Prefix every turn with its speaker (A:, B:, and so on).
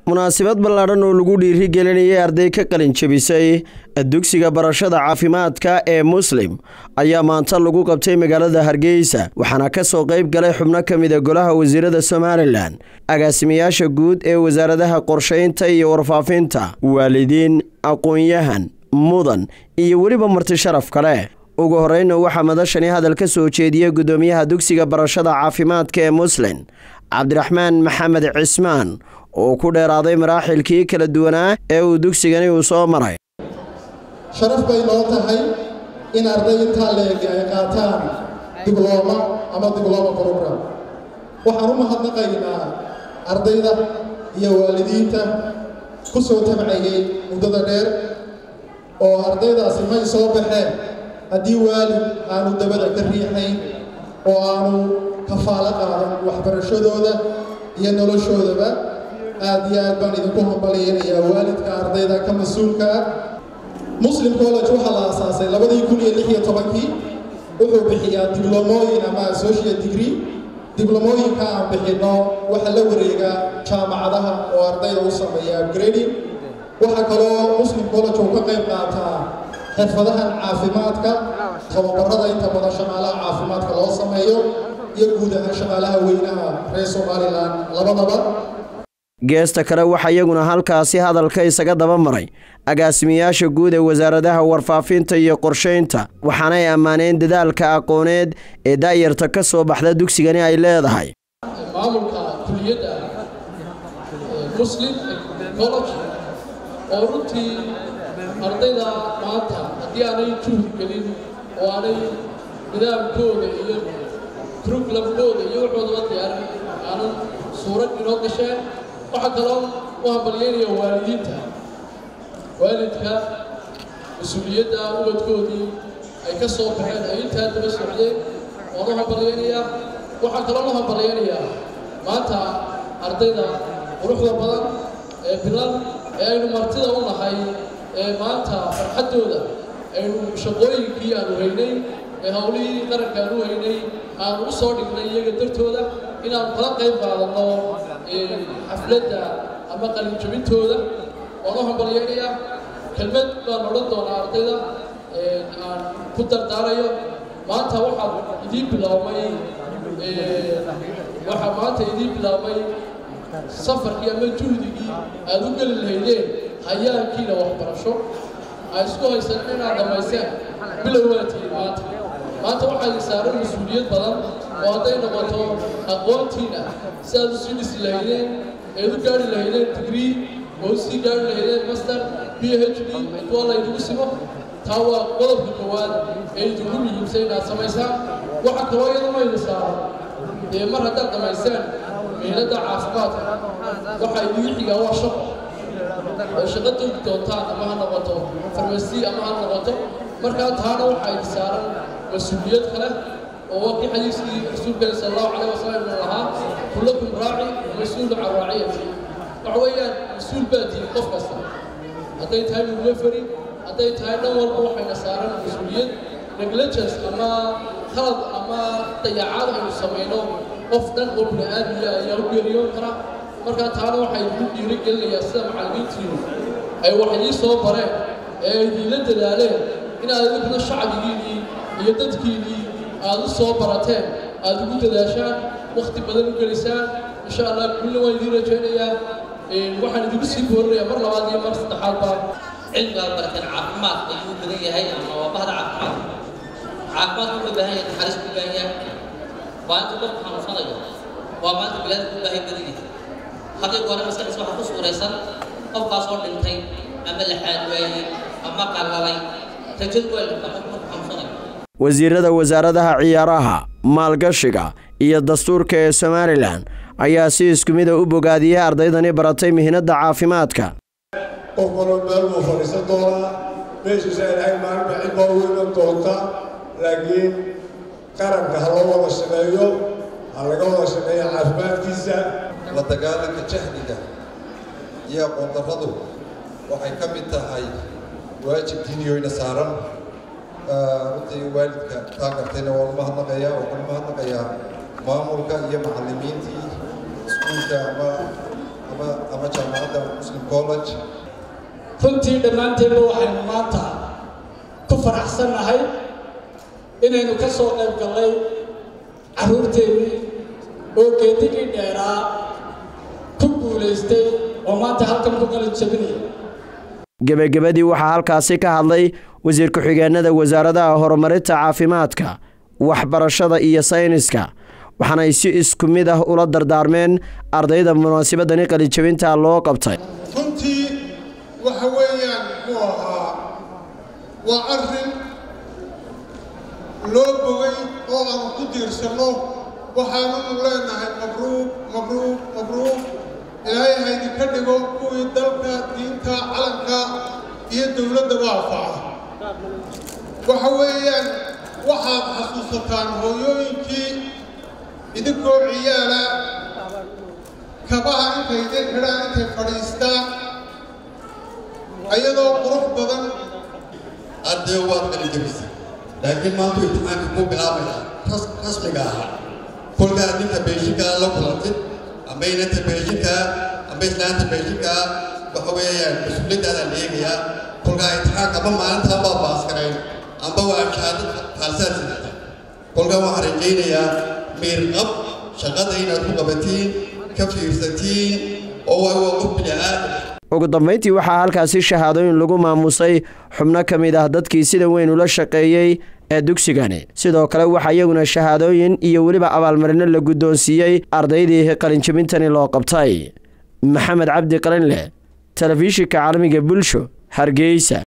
A: munaasabad ballaadhan oo lagu dhiirigelinayay arday ka qalin jebisay dugsiga barashada caafimaadka ee muslim ayaa maanta lagu qabtay magaalada hargeysa waxaana ka soo qayb galay xubno ka mida golaha wasiirada somalilan agaasimayaasha guud ee wasaaradaha qorshaynta iyo warfaafinta waalidiin aqoon-yahan mudan iyo weliba marti sharaf kale ugu horeyna waxaa madashani hadal ka soo jeediyey guddoomiyaha dugsiga barashada caafimaadka ee muslim cabdiraxmaan maxamed cismaan oo ku dheeraaday maraaxilkii kala duwanaa ee uu dugsigani uu soo maray
B: sharaf bay noo tahay in arday intaa leegi ay qaataan diblooma ama diblooma program waxaan u mahadnaqaynaa ardayda iyo waalidiinta ku soo tabcayay muddada dheer oo ardaydaasi may soo baxeen haddii waalid aanu dabada ka riixayn oo aanu kafaalo qaadan waxbarashadooda iyo noloshoodaba aad iyo aad baan idinku hambalyaynayaa waalidka ardayda ka mas-uulka ah muslim college waxaa la aasaasay labadii kun iyo lix iyo tobankii wuxuu bixiyaa diblomooyin ama associate degree diblomooyinka aan bixinno waxaa la wareegaa jaamacadaha oo ardayda u sameeya upgrading waxaa kaloo muslim college uu ka qayb qaataa xirfadahan caafimaadka tababarada inta badan shaqaalaha caafimaadka loo sameeyo iyo guud ahaan shaqaalaha weynaha reer somalilan labadaba
A: geesta kale waxaa iyaguna halkaasi hadalka isaga daba maray agaasimayaasha guud ee wasaaradaha warfaafinta iyo qorshaynta waxaanay ammaaneen dadaalka aqooneed ee daayarta ka soo baxda dugsigani ay leedahay
C: maamulka kuliyadda muslim college oo runtii ardayda maanta haddii aanay juhdi gelin oo aanay nidaamkooda iyo curriculumkooda iyo waxoodaba diyaarin aanan suurad inoo gasheen waxaa kaloo u hambalyeynaya waalidiinta waalidka mas-uuliyadda ubadkoodii ay ka soo baxeen ay intaa daba socdeen waan u hambalyeynayaa waxaa kaloo u hambalyeynayaa maanta ardayda quruxda badan ee bilan ee aynu martida u nahay ee maanta farxaddooda aynu shaqooyinkii aanu haynay ee howlihii qaranka aanu haynay aanu u soo dhignay iyaga dartooda inaanu kala qayb qaadanno xafladda ama qalinjabintooda waan u hambalyeynayaa kelmad baan odhan doonaa ardayda aan ku dardaarayo maanta waxaad idiin bilaabmay waxaa maanta idiin bilaabmay safarkii ama juhdigii aad u geli lahaydeen hayaankiina waxbarasho ay isku haysan inaad dhammayseen bilow waa tihiin maanta maanta waxaa idin saaran mas-uuliyad badan oo hadday noqoto aqoontiina si aad u sii dhisi lahaydeen eed u gaari lahaydeen degree oo usii gaari lahaydeen master b h d intuwa laydigu simo taa waa qodobka koowaad ee idinku muhiimsan inaad samaysaan waxaa kaloo iyadama idin saaran dee mar haddaad dhammayseen mihnadda caafimaadka waxaa idigu xigaa waa shaqo oo shaqo toogi doontaan ama ha noqoto farmasi ama ha noqoto markaa taana waxaa idin saaran mas-uuliyad kale oo waa kii xadiiskii rasuulkeena sala allahu calayh wasalam inuu lahaa kullakum raaci mas-uulu can raaciyati waxa weeyaan mas-uul baa tihin qof kasta hadday tahay midweferi hadday tahay dhan walba waxayna saaran mas-uuliyad negligence ama khalad ama dayacaad aynu samayno qof dhan oo bini aadmiya ayaa u geeriyoon kara markaa taana waxaa idinku dhiiri gelinayaa sida macallimiintiinu ay wax idii soo bareen ee ay idiinla dadaaleen inaad idinkuna shacbigiinnii iyo dadkiinnii aad u soo barateen aad ugu dadaashaan wakhti badan u gelisaan insha allah kullina waan idiin rajaynayaa waxaan idinku sii boorinayaa mar labaad iyo mar saddexaadba
D: cilmigaad barateen caafimaad ayuu badan yahay ama waa bahda caafimaad caafimaadku wuxuu baahan yahay naxariis ku baahan yahay waa inta qofku xanuunsanayo waa maanta bilaadku u baahay badan yahay haddii goore maskaxdiisa waxaa ku suuraysan qofkaasoo dhintay ama laxaad waayey ama qallalay rajadu waa dhintaa qofku marku xanuunsanayo
A: wasiirada wasaaradaha ciyaaraha maalgashiga iyo dastuurka ee somalilan ayaa si isku mida u bogaadiyey ardaydani baratay mihnadda caafimaadka
E: qof kaloo meel buu fadhiisan doonaa meeshiisa ilaahay maalinba cid baa u iman doonta laakiin qaranka ha loo wada shaqeeyo ha laga wada shaqeeya caafimaadkiisa
F: la dagaalanka jahliga iyo aqoondarradu waxay ka mid tahay waajib diiniyoyna saaran runtii waalidka taa gartayna waan u mahadnaqayaa waxaan u mahadnaqayaa maamulka iyo macallimiintii iskuulka ama ama ama jaamacadda college
G: runtii dhammaanteenba waxaynu maanta ku faraxsannahay inaynu ka soo qayb gallay carruurteennii oo geedigii dheeraa ku guulaystay oo maanta halkan ku qalin jabinaya
A: gebagabadii waxaa halkaasi ka hadlay wasiir ku-xigeenada wasaaradaha horumarinta caafimaadka waxbarashada iyo sayniska waxaanay si isku mid ah ula dardaarmeen ardayda munaasabadani qalinjabinta loo qabtay
B: runtii waxa weeyaan muxuu ahaa waa arrin loo bogay oo aanu ku diirsanno waxaanunu leenahay mabruuq mabruuq mabruuq ilaahay haydinka dhigo kuwii dalka diinta calanka iyo dowladdaba anfaca waxa weeyaan waxaad xasuusataan hooyooyinkii idinkoo ciyaala kabaha intay idin xidhaan intay fadhiistaan ayadoo qurux badan
H: arday waad qalijabisay laakiin maanta imtixaanka kuu bilaabaya rasmiga ahaa kolkaad ninka beeshinkaa la kulantid amba inanta beeshinkaa amba islaanta beeshinkaa waxa weeyaan mas-uuliyaddaadaan eegayaa kolkaa imtixaanka amba maalintaan baa baaskarayn amba waa shahaadad faalsaad sidata kolkaa waxaan rajaynayaa miirqab shaqada inaad ku qabatiin ka fiirsatiin oo waa waa qof bini-aadam
A: ugu dambayntii waxaa halkaasi shahaadooyin lagu maamusay xubno ka mid ah dadkii sida weyn ula shaqeeyey ee dugsigani sidoo kale waxaa iyaguna shahaadooyin iyo weliba abaalmarino la guddoonsiiyey ardaydii qalinjabintani loo qabtay maxamed cabdi qalinleh telefishinka caalamiga bulsho hargeysa